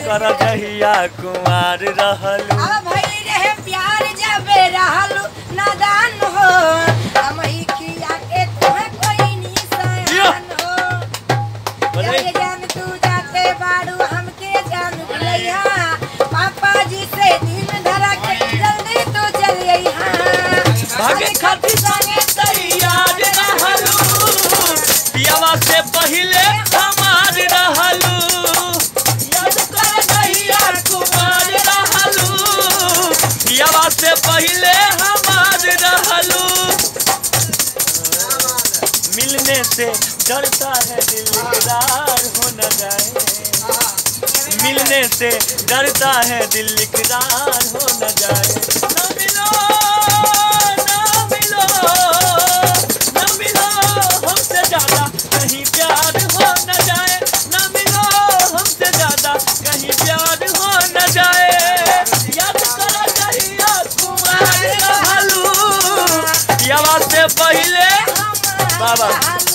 कर जहिया कुमार रहलू अब भइल रहे प्यार जबे रहलू नादान हो हम ही खिया के तुम्हें कोई निशान हो बोले जय जान तू जाते बाड़ू हमके जान भुलैया पापा जी से दिन धरा के जल्दी तू चल अइहा भागे खातिर संगे तैयार रहलू पियावा से पहिले हमार रहलू याद कर जहिया कुमार रहलू पियावा से पहिले हमार रहलू मिलने से डरता है दिल इकरार हो न जाए मिलने से डरता है दिल इकरार हो न जाए न मिलो न मिलो न मिलो हमसे ज्यादा कहीं प्यार हो न जाए न मिलो हमसे ज्यादा कहीं प्यार हो न जाए याद करो जहिया कुमार रहलू पियावा से पहिले बाबा।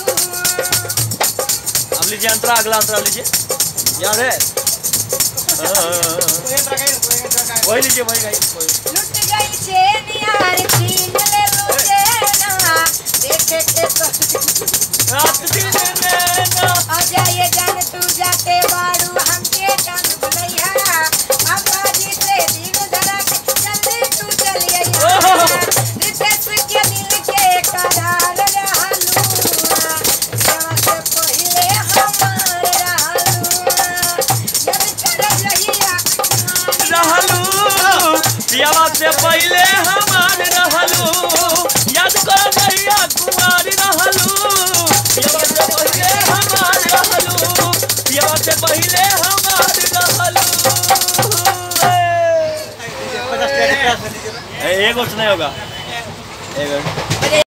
अब लीजिए अंतरा अगला अंतरा लीजिए याद है हाँ। वही लीजिए वही गाइए वही। लुट गई चेन यार छीन ले लो चेना देखे के तो रात दिन नैना अजय जान तू जाते बाड़ू हमके जान भुलैया पापा जी से दिन धरा के जल्दी तू चल अइहा रितेश के दिल के करार रहलू जवा से पहिले हमार रहलू जब कर रहिया रहलू पियावा से पहिले हमार रहलू याद कर जहिया कुमार रहलू पियावा से पहिले हमार रहलू पियावा से पहिले हमार रहलू ए, एगो से नहीं होगा एगो